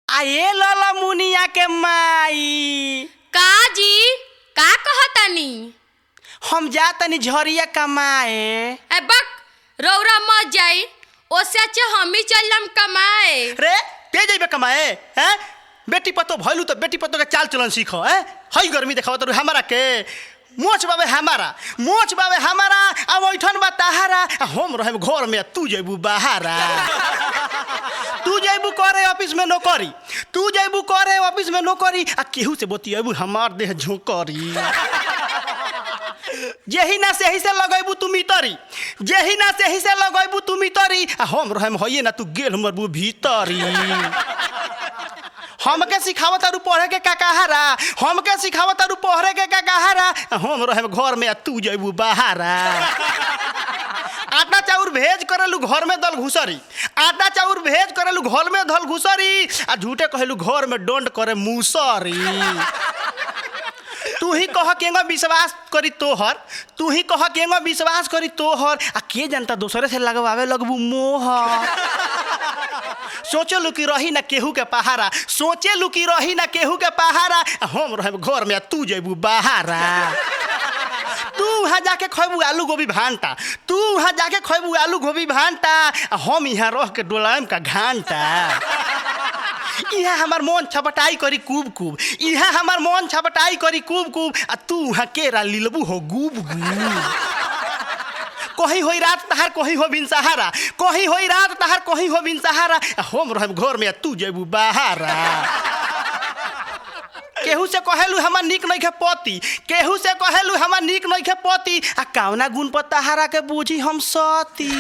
आए लला मुनिया के माई का जी का कहतानी हम जा तनी झरिया कमाए ए बक रौरा मत जाई ओसे अच्छा हम ही चलम कमाए रे ते जइबे कमाए हैं बेटी पतो भइलू त बेटी पतो के चाल चलन सीख हैं हई गर्मी देखाव त हमारा के मोच बाबे हमारा मोच बाबे हमारा अब ओइठन बा तहारा आ हम रहे घर में तू जइबू बाहरा तू जइबू करे ऑफिस में नौकरी तू जइबू करे ऑफिस में नौकरी आ केहू से बतियबू हमार देह झोंकरी जेही ना सेही से लगैबू तू मितरी जेही ना सेही से लगैबू तू मितरी आ हम रहम होइए ना तू गेल मरबू भीतरी हमके सिखावत तारू पढ़े के का कहारा हमके सिखावत तारू पढ़े के का कहारा आ हम रहम घर में आ तू जइबू बाहरा आटा चाउर भेज करेलू घर में दल घुसरी आटा चाउर भेज करेलू घर में दल घुसरी आ झूठे कहेलू घर में डोंट करे मुसरी तू ही कह केंगो विश्वास करी तोहर तू ही कह केंगो विश्वास करी तोहर आ के जनता दूसरे से लगवावे लगबू मोहर सोचे लुकी रही ना केहू के पहारा सोचे लुकी रही ना केहू के पहारा आ हम रहे घर में आ तू जेबू बाहरा तू वहाँ जाके खैबू आलू गोभी भांटा तू वहाँ जाके खैबू आलू गोभी भांटा आ हम यहाँ रह के डोलाम का घांटा यहाँ हमार मन छपटाई करी कूब कूब यहाँ हमार मन छपटाई करी कूब कूब आ तू वहाँ केरा लीलबू हो गूब गूब कहीं होई रात तहार कहीं हो बिन सहारा कहीं होई रात तहार कहीं हो बिन सहारा आ हम रहब घर में आ तू जेबू बाहरा केहू से कहेलू हमार निक नहीं खे पति केहू से कहेलू हमार निक नहीं खे पति आ कावना गुण पर तहारा के बूझी हम सती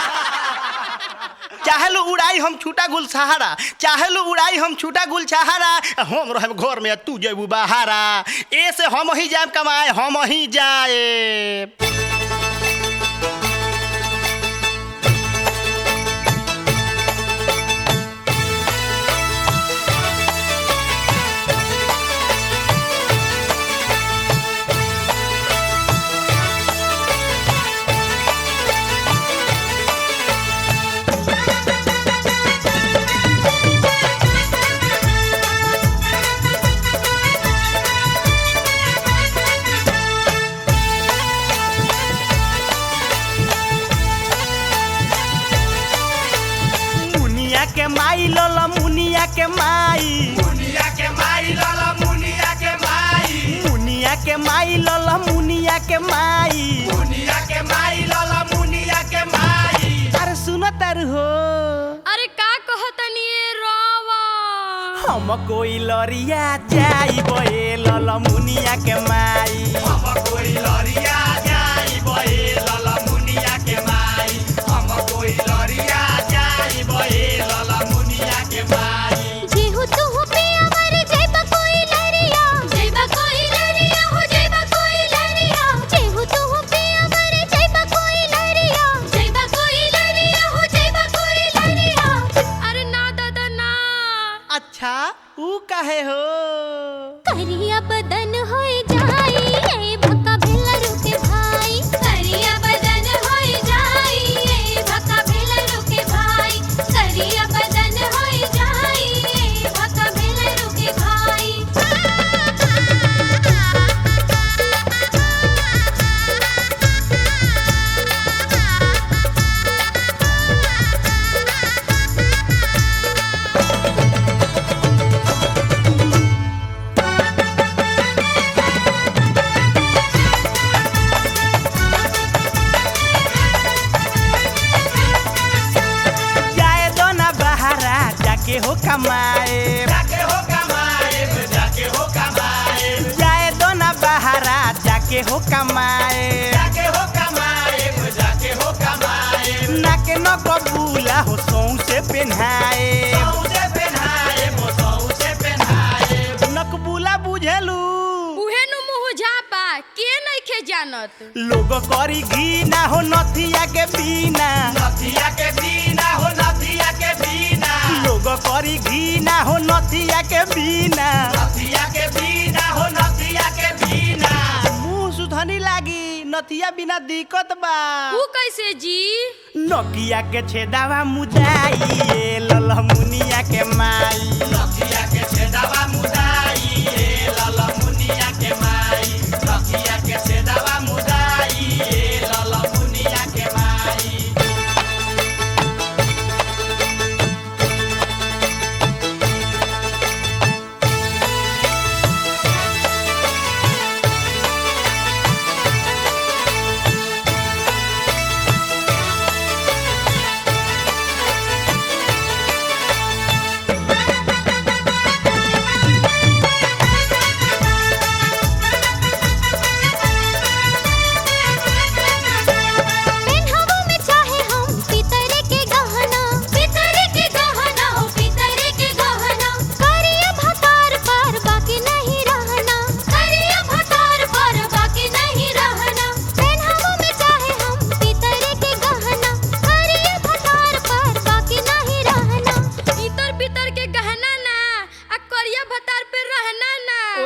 चाहेलू उड़ाई हम छूटा गुल सहारा चाहेलू उड़ाई हम छूटा गुल सहारा आ हम रहब घर में आ तू जेबू बाहरा ए से हम ही जाए कमाए हम ही जाए मुनिया के माई लोला मुनिया के माई मुनिया के माई लाला मुनिया के माई मुनिया के माई लोला मुनिया के माई मुनिया के माई लाला मुनिया के माई अरे सुनो तर हो अरे का कहतानी ए रवा हम कोई लरिया जाई बे लोला मुनिया के माई हम कोई लरिया जाई बहे लाला मुनिया के माई हम कोई लरिया जाई बहे लाला मुनिया के माई जेहु तुहु पिया मर जइबा कोई लरिया जइबा कोई लरिया हो जइबा कोई लरिया जेहु तुहु पिया मर जइबा कोई लरिया जइबा कोई लरिया हो जइबा कोई लरिया अरे ना दादा ना अच्छा ऊ काहे हो करिया बदन होई जाई ए भक्का भेला रुके भाई करिया बदन होई जाई ए भक्का भेला रुके भाई करिया बदन होई जाई ए भक्का भेला रुके जाए दो ना बहारा जाके हो कमाए जाके हो कमाए जाके हो कमाए जाए दो ना बहारा जाके हो कमाए जाके हो कमाए जाके हो कमाए नाके न कबूला हो सौ से पेन्हाए सौसे पहनाए वो सौसे पहनाए नकबूला बुझेलू उहे नु मुंह झापा के नइखे जानत लोग करी घी ना हो नथिया के बिना नथिया के बिना हो नथिया के बिना लोग करी घी ना हो नथिया के बिना नथिया के बिना हो नथिया के बिना मुंह सुधनी लागी नथिया बिना दिक्कत बा ऊ कैसे जी नकिया के छेदावा मुदाई ए ललमुनिया के माई नथिया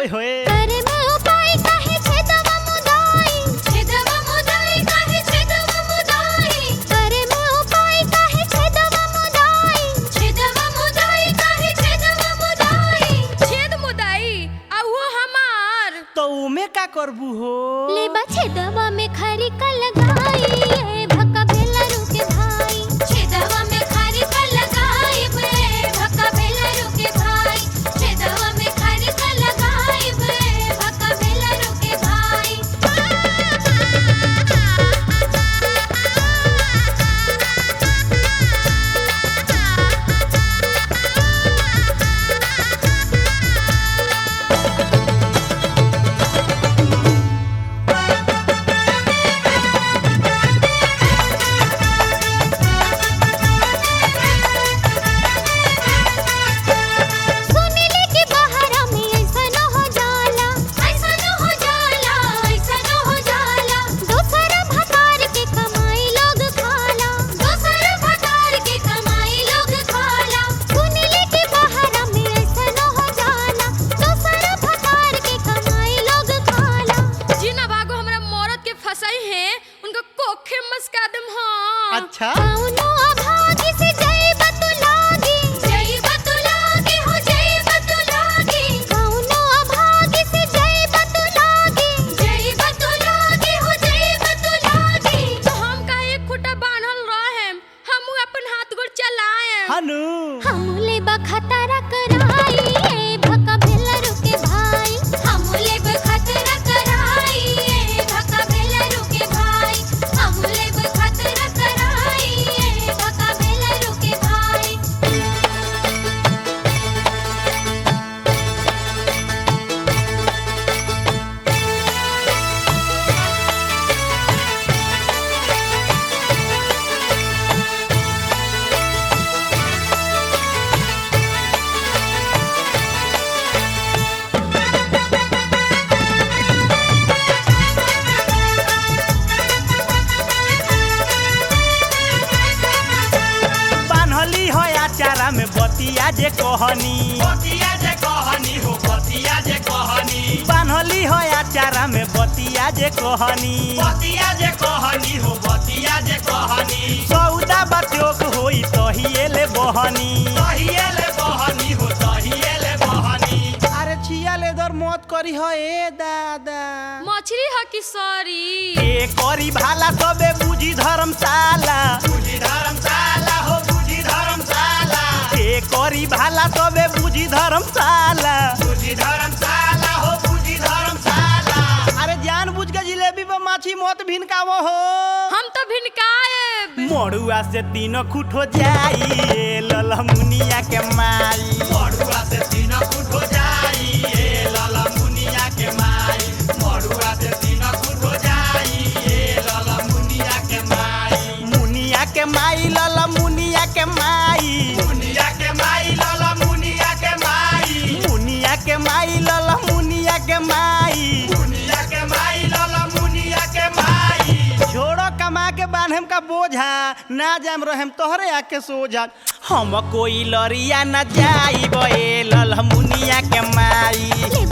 ओए होए करे में उपाय काहे छेदवा मुदाई छेदवा मुदाई काहे छेदवा मुदाई करे में उपाय काहे छेदवा मुदाई छेदवा मुदाई काहे छेदवा मुदाई छेद मुदाई आ वो हमार तो उमे का करबू हो लेबा छेदवा में खरी का लगाई ए भक्का भेला रुके भाई छेदवा में खरी का लगाई बे भक्का भेला रुके भाई छेदवा में खरी का लगाई बे भक्का भेला रुके सुनले कि बहरा में ऐसा न हो जाला ऐसा न हो जाला ऐसा न हो जाला दोसर भतार के कमाई लोग खाला दोसर भतार के कमाई लोग खाला सुनले कि बहरा में ऐसा न हो जाला दोसर भतार के कमाई लोग खाला जिना भागो हमरा मौरत के फसाई है उनका कोखे मस्का दम हाँ अच्छा कौनो अभागी से जय बतुलागी जय बतुलागी हो जय बतुलागी कौनो अभागी से जय बतुलागी जय बतुलागी हो जय बतुलागी तो हम का एक खुटा बांधल रहे हम अपन हाथ गोड़ चलाए हनु हमले बखतरा कराई ए भका भेला रुके भाई हमले बखतरा कराई ए भका भेला रुके भाई हमले बखतरा कराई ए भका भेला रुके भाई बान्हली हो आचारा में बतिया जे कहनी बतिया जे कहनी हो बतिया जे कहनी बान्हली हो आचारा में बतिया जे कहनी बतिया जे कहनी हो बतिया जे कहनी सौदा बत्योक होई तहिए बहनी तहिएले बहनी हो तहिएले बहनी अरे छिया लेदर मत करी हो ए दादा मछली ह कि सॉरी ए करी भाला सबे बुझी धर्मशाला बुझी धर्मशाला हो बुझी धर्मशाला ए करी भाला सबे बुझी धर्मशाला बुझी धर्मशाला हो बुझी धर्मशाला अरे जान बुझ के जिलेबी पर माछी मत भिनकावो हो हम तो भिनकाए मड़ुआ से तीनों खुट हो जाई ए ललमुनिया के माई मड़ुआ से तीन फुट हो जाई ए लाला मुनिया के माई मड़ुआ से तीन फुट हो जाई ए लाला मुनिया के माई मुनिया के माई ललमुनिया के माई मुनिया के माई लाला मुनिया के माई मुनिया के माई ललमुनिया के माई मुनिया के माई लाला मुनिया के माई छोड़ो कमा के बांधम का बोझा ना जाम रहम तोहरे आके सोझा हम कोई लरिया न जाई बे ललमुनिया के माई लेब